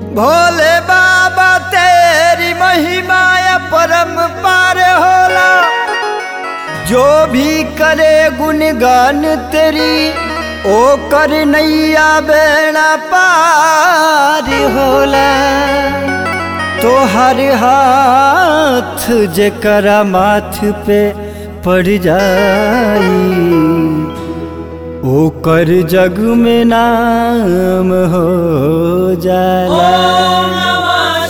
भोले बाबा तेरी महिमा या परम पार होला जो भी करे गुणगान तेरी ओ कर नैया बेड़ा पार होला तो हर हाथ जेकरा माथ पे पड़ जाई ओकर जग में नाम हो जाला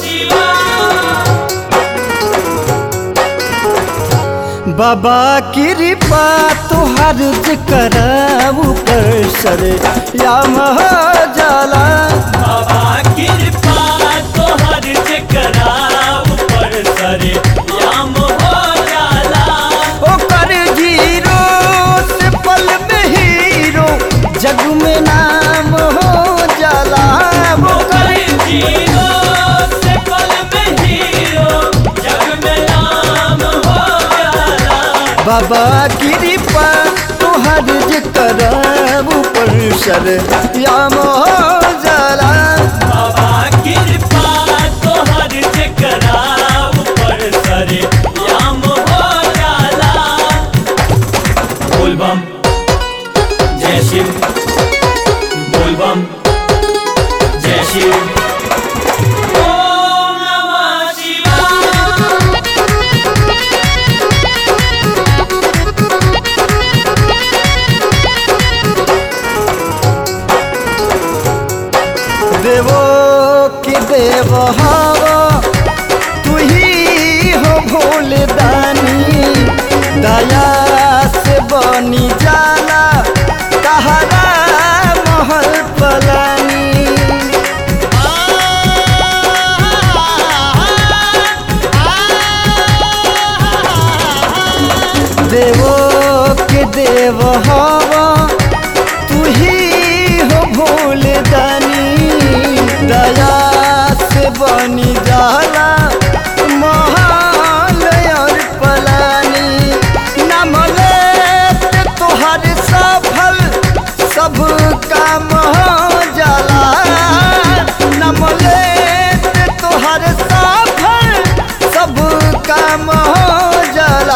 बाबा कृपा तुहर कराऊ पर सर याम हो जाला बाबा कृपा तोहर जेकरा ऊपर सरे याम हो जाला ओकर जीरो से पल में हीरो जग में नाम हो जाला ओकर जीरो से पल में हीरो जग में नाम हो जाला बाबा कृपा तुहर कराऊ पर सर याम हो जाला बाबा कृपा तोहर जेकरा ऊपर सरे याम हो जाला बोल बम जय शिव बोल बम जय शिव ओम नमः शिवाय देवो कि देव हवा तू ही हो भोल दानी दया से बनी जाला तहरा महल पलानी देवो के देव हवा तू ही हो भूल दानी दया से बनी जाला महाल और पलानी नाम लेत तोहर सफल सब काम हो जाला नाम लेत तोहर सफल सब काम हो जाला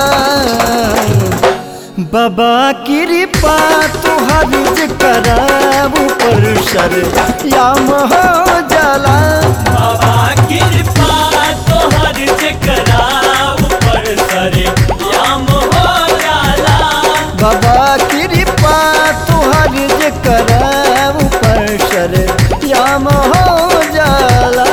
बाबा कृपा तुहर कराऊ पर सर याम हो जाला बाबा कृपा तोहर जेकरा ऊपर सरे याम हो जाला बाबा कृपा तुहर कराऊ पर सर याम हो जाला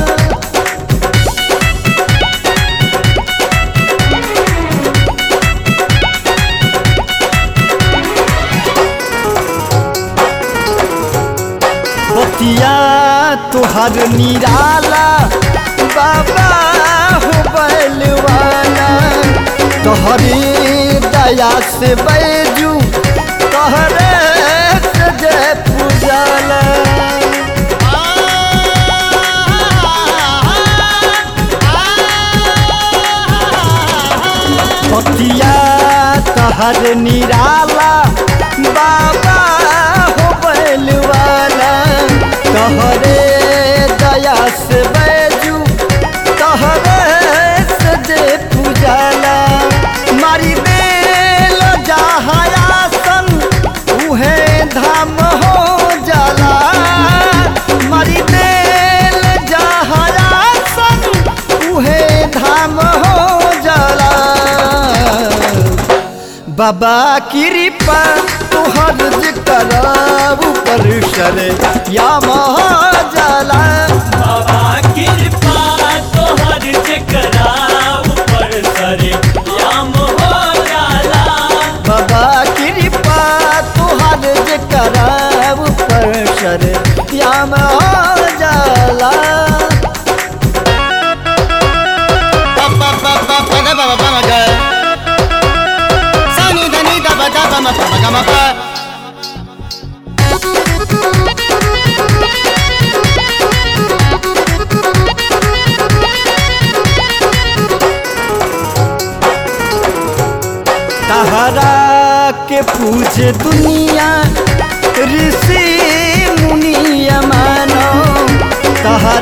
बतिया तुहर निराला बाबा हो बैलवाना तोहरी दया से बैजू तोहरे से जय पूजला बतिया तहर निराला बाबा हो बैलवाला तहरे दया से बैजू तहरे से जे पूजला मारी बेल जहायासन उहे धाम हो जाला मारी बेल जहायासन उहे धाम हो जाला बाबा कृपा तुहर कराऊ पर सर या जाला बाबा कृपा तोहर जेकरा ऊपर सरे याम हो जाला बाबा कृपा तुहर कराऊ पर सर या जाला तहरा के पूजे दुनिया ऋषि मुनिया मानो तहरा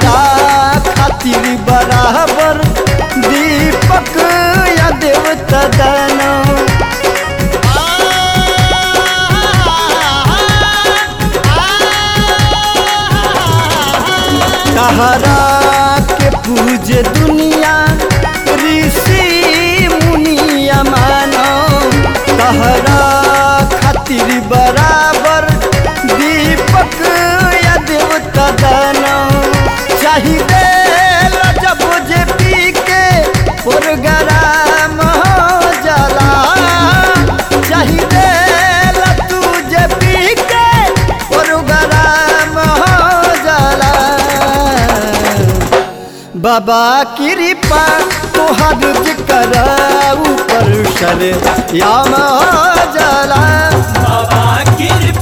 तहरा के पूजे दुनिया ऋषि मुनिया मानो तहरा खातिर बराबर दीपक या देवता दानो चाहिए जब जे पी के प्रोग्राम हो जाला चाहिए तू जे पी के प्रोग्राम हो जाला बाबा कृपा तोहर जिकर ऊपर सर याम हो जाला बाबा कृपा